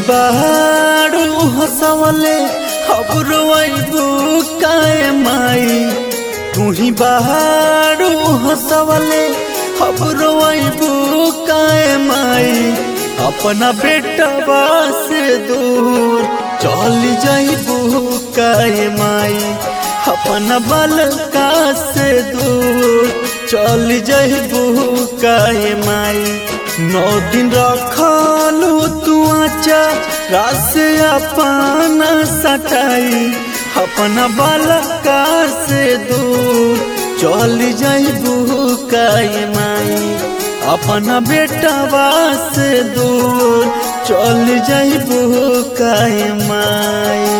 बारू हंसवले अब रोइबू काए माई तू ही बारू हंसवले अब रोइबू काए माई अपना बेटवा से दूर चल जाइबू काए माई अपना बालका से दूर चल जाइबू काए माई नौ दिन रखलू तू आचा रास अपना सटाई अपना बालका से दूर चल जाइबू काए माई अपना बेटवा से दूर चल जाइबू काए माई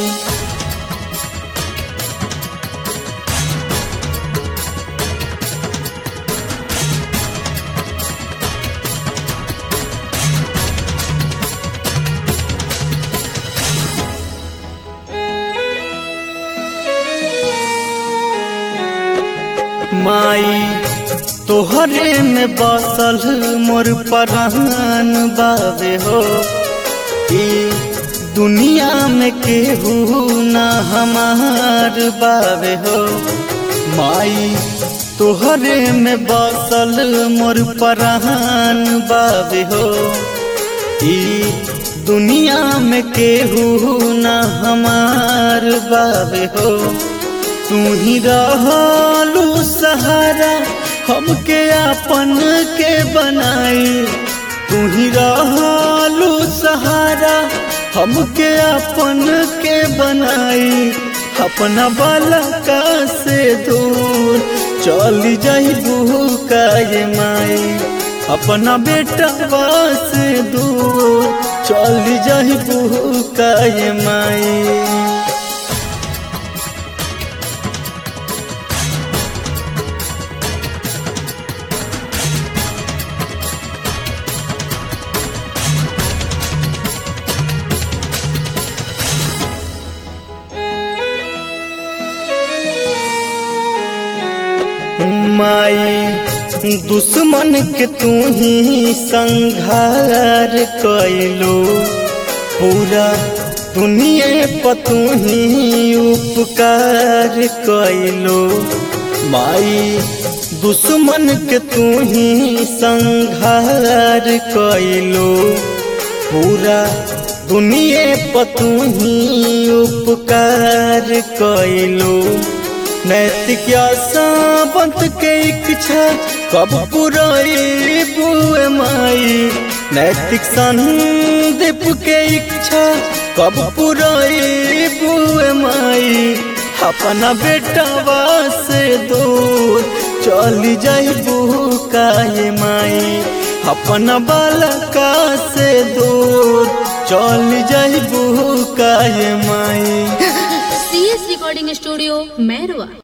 माई तोहरे में बसल मोर परान बाबे हो ई दुनिया में केहू ना हमार बाबे हो माई तोहरे में बसल मोर परान बाबे हो ई दुनिया में केहू ना हमार बाबे हो तू ही रहलू सहारा हमके अपन के बनाई तू ही रहलू सहारा हमके अपन के बनाई अपना बालका से दूर चल जाइबू काये माई अपना बेटा से दूर चल जाइबू काये माई माई दुश्मन के तू ही संघार कैलो पूरा दुनिया पर तू ही उपकार कैलो माई दुश्मन के तू ही संघार कैलो पूरा दुनिया पर तू ही उपकार कैलो नैतिक सावंत के इच्छा कब पुराई बुए माई नैतिक संदीप के इच्छा कब पुराई बुए माई अपना बेटवा से दूर चल जाइबू काहे माई अपना बालका से दूर चल जाइबू काहे माई C S recording studio Mairwa